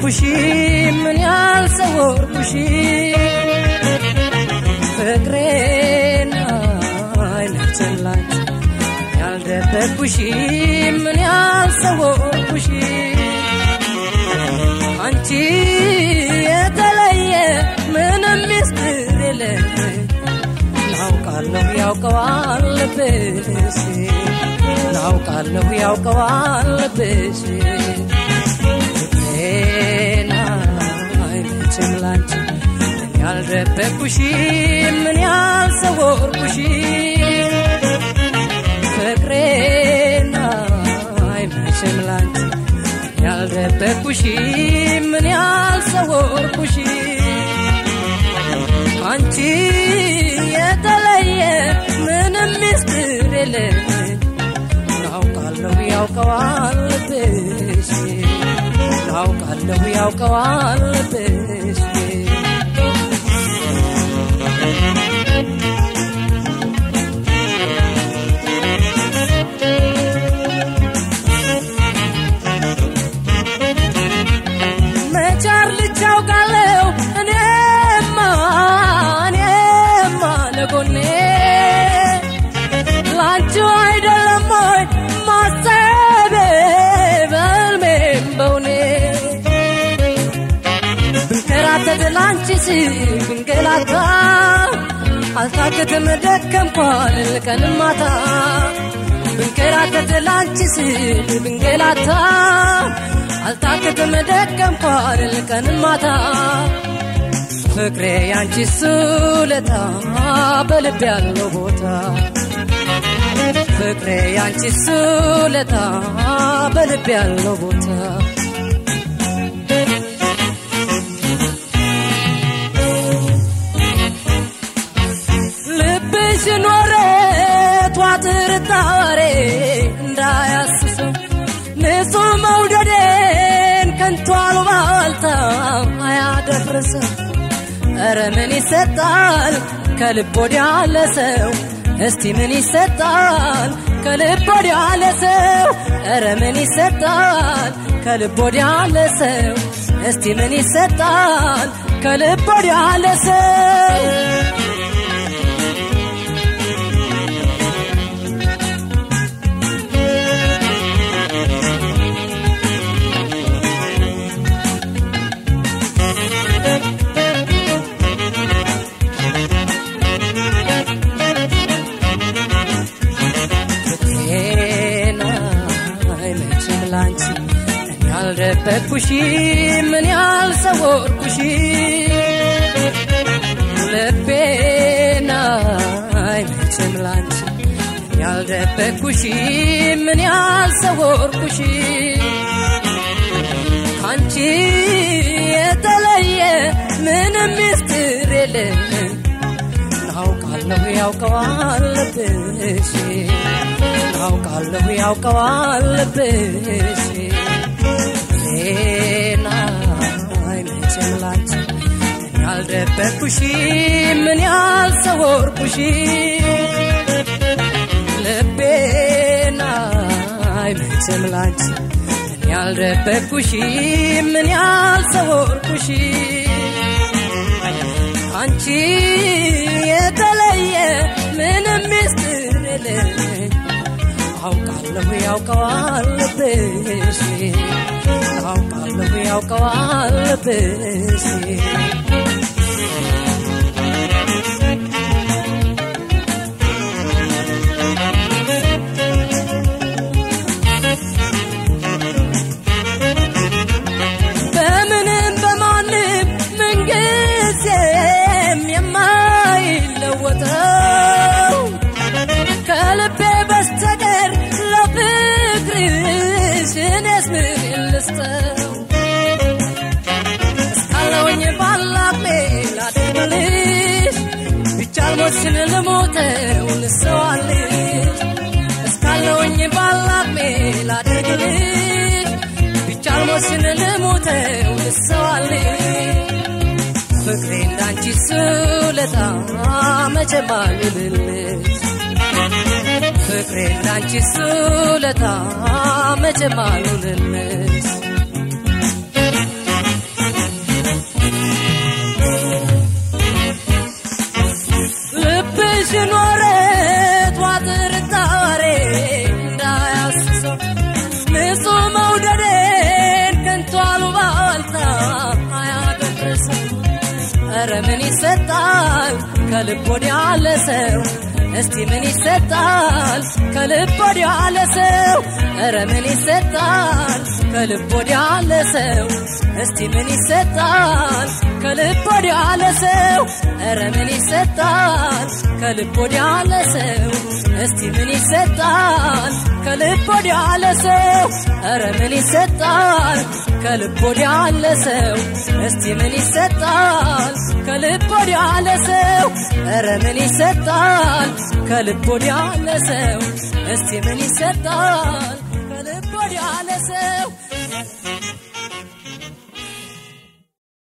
ያልደበኩሽ ምን ያልሰወርኩሽ ፍቅሬን አይነችን ላንቺ ያልደበኩሽ ምን ያልሰወርኩሽ አንቺ የተለየ ምንም ምስጢር የለም ናውቃለሁ ያውቀዋል ልብሽ ናውቃለሁ ያውቀዋል ልብሽ ፍቅሬን አይመችም ላንቺ ምን ያልደበኩሽ ምን ያልሰወርኩሽ ፍቅሬን አይመችም ላንቺ ያልደበኩሽ ምን ያልሰወርኩሽ አንቺ የተለየ ምንም ምስጢር የለም ናውቃለሁ ያውቀዋል ልብሽ ናውቃለሁ ያውቀዋል ልብሽ መቻር ልቻውቃለሁ እኔማ እኔማ ለጎኔ ላንቺው አይደለም ወይ ማሰቤ በልሜም በውኔ ብንከራተት ላንቺ ስል ብንገላታ አልታክትም ደከምኳል ቀንም ማታ ብንከራተት ላንቺ ስል ብንገላታ አልታክትም ደከምኳል ቀንም ማታ ፍቅሬ ያንቺ ሱለታ በልብ ያለው ቦታ ፍቅሬ ያንቺ ሱለታ በልብ ያለው ቦታ ልብሽ ኖረ ቷጥርጣሬ እንዳያስሰው ንጹህ መውደዴን ከንቱ አሉባልታ አያደፍርሰው ኧረ ምን ይሰጣል ከልብ ወዲያ ለሰው እስቲ ምን ይሰጣል ከልብ ወዲያ ለሰው ኧረ ምን ይሰጣል ከልብ ወዲያ ለሰው እስቲ ምን ይሰጣል ከልብ ወዲያ ለሰው ፍቅሬን አይመችም ላንቺ እኔ ያልደበኩሽ ምን ያልሰወርኩሽ ልቤን አይመችም ላንቺ እኔ ያልደበኩሽ ምን ያልሰወርኩሽ አንቺ የተለየ ምንም ምስጢር የለም ናውቃለሁ ያውቀዋል ልብሽ ናውቃለሁ ያውቀዋል ልብሽ ዜና አይመችም ላንቺ ምን ያልደበኩሽ ምን ያልሰወርኩሽ ልቤና አይመችም ላንቺ ምን ያልደበኩሽ ምን ያልሰወርኩሽ አንቺ የተለየ ምንም ምስጢር የለኝ አውቃለሁ ያውቀዋል ልብሽ አውቃለሁ ያውቀዋል ልብሽ በምንም በማንም ምንጊዜም የማይለወጠው ከልቤ በስተቀር ለፍቅርሽ እኔስ ምን ልስጠው እስካለውኝ ባላሜ ላደርግልሽ ቢቻል ሞትሽን ልሞተው ልሰዋልሽ እስካለውኝ ባላሜ ላደርግልሽ ቢቻል ሞትሽን ልሞተው ልሰዋልሽ ፍቅሬ እንዳንቺ ስለታ መቼም አልልልሽ ፍቅሬ እንዳንቺ ስለታ መቼም አልልልሽ ይህን ወረት ዋጥርጣሬ እንዳያስሰው ንጹሕ መውደዴን ከንቱ አሉባልታ አያደርሰው ኧረ ምን ይሰጣል ከልብ ወዲያ ለሰው እስቲ ምን ይሰጣል ከልብ ወዲያ ለሰው ኧረ ምን ይሰጣል ከልብ ወዲያ ለሰው እስቲ ምን ይሰጣል ከልብ ወዲያ ለሰው ኧረ ምን ይሰጣል ከልብ ወዲያ ለሰው እስቲ ምን ይሰጣል ከልብ ወዲያ ለሰው ኧረ ምን ይሰጣል ከልብ ወዲያ ለሰው እስቲ ምን ይሰጣል ከልብ ወዲያ ለሰው ኧረ ምን ይሰጣል ከልብ ወዲያ ለሰው እስቲ ምን ይሰጣል ከልብ ወዲያ ለሰው